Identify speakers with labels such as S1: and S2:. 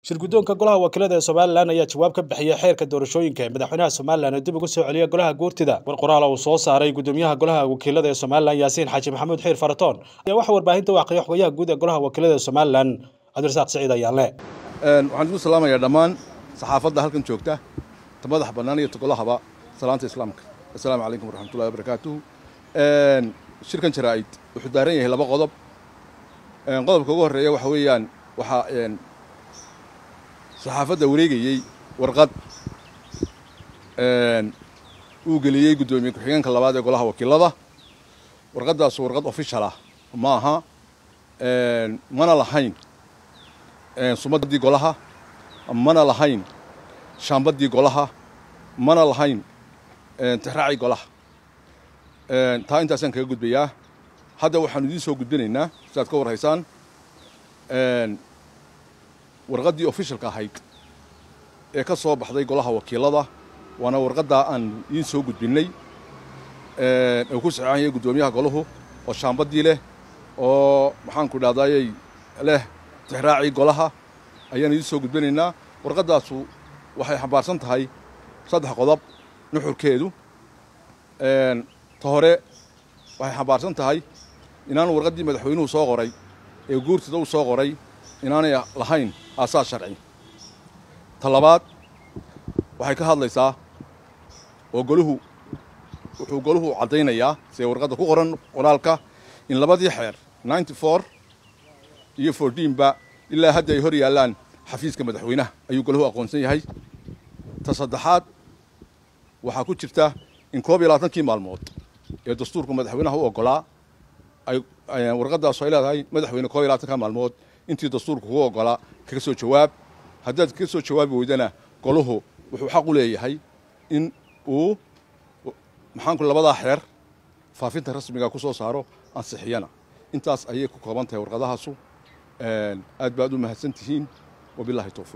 S1: shirguddoonka golaha wakiilada ee somalilan ayaa jawaab ka bixiyey xeerka doorashooyinka ee madaxweynaha somalilan oo dib ugu soo celiya golaha guurtida war qoraal uu soo saaray gudoomiyaha golaha wakiilada ee somalilan yaasiin xaaji maxamuud xiir faratoon ayaa waxa warbaahinta u aqriyay xogayaha guud ee golaha wakiilada ee somalilan cabdirasaaq siciid ayaanle
S2: waxaan isku salaamayaa dhammaan saxaafadda halkan joogta ta madax bannaan iyo ta golahaba salaanta islaamka assalaamu calaykum waraxmatullahi wabarakaatuhu shirkan jaraa'id wuxuu daaran yahay laba qodob qodobka ugu horreeya waxa weeyaan waxaa saxaafadda wareegayey warqad uu geliyey guddoomiye ku-xigeenka labaad ee golaha wakiilada warqaddaasu warqad official ah ma aha mana lahayn sumaddii golaha mana lahayn shaambaddii golaha mana lahayn tixraacii golaha taa intaasaan kaga gudbayaa hadda waxaanu idiin soo gudbinaynaa sidaad ka warhaysaan warqaddii officialka ahayd ee ka soo baxday golaha wakiilada waana warqaddaa aan idiin soo gudbinnay uu ku saxeexan yahay guddoomiyaha golahu oo shaambaddii leh oo maxaanku dhahdaayey leh tixraacii golaha ayaan idiin soo gudbinaynaa warqaddaasu waxay xambaarsan tahay saddex qodob nuxurkeedu ta hore waxay xambaarsan tahay inaanu warqaddii madaxweynuhu soo qoray ee guurtida u soo qoray inaanay lahayn aasaas sharci ta labaad waxay ka hadlaysaa oo goluhu wuxuu goluhu caddaynayaa sidee warqadda ku qoran qoraalka in labadii xeer ninety four iyo fourteenba ilaa hadda ay hor yaallaan xafiiska madaxweynaha ayuu golahu aqoonsan yahay ta saddexaad waxaa ku jirta in koob iyo labaatankii maalmood ee dastuurka madaxweynaha u oggolaa ay warqaddaasu ay leedahay madaxweyne koob iyo labaatanka maalmood intii dastuurka kugu oggolaa kaga soo jawaab haddaad kaga soo jawaabi weydana golahu wuxuu xaq u leeyahay in uu maxaanku labadaa xeer faafinta rasmiga ku soo saaro ansixiyana intaas ayay ku kooban tahay warqadahaasu aad baad u mahadsan tihiin wabilahi towfiiq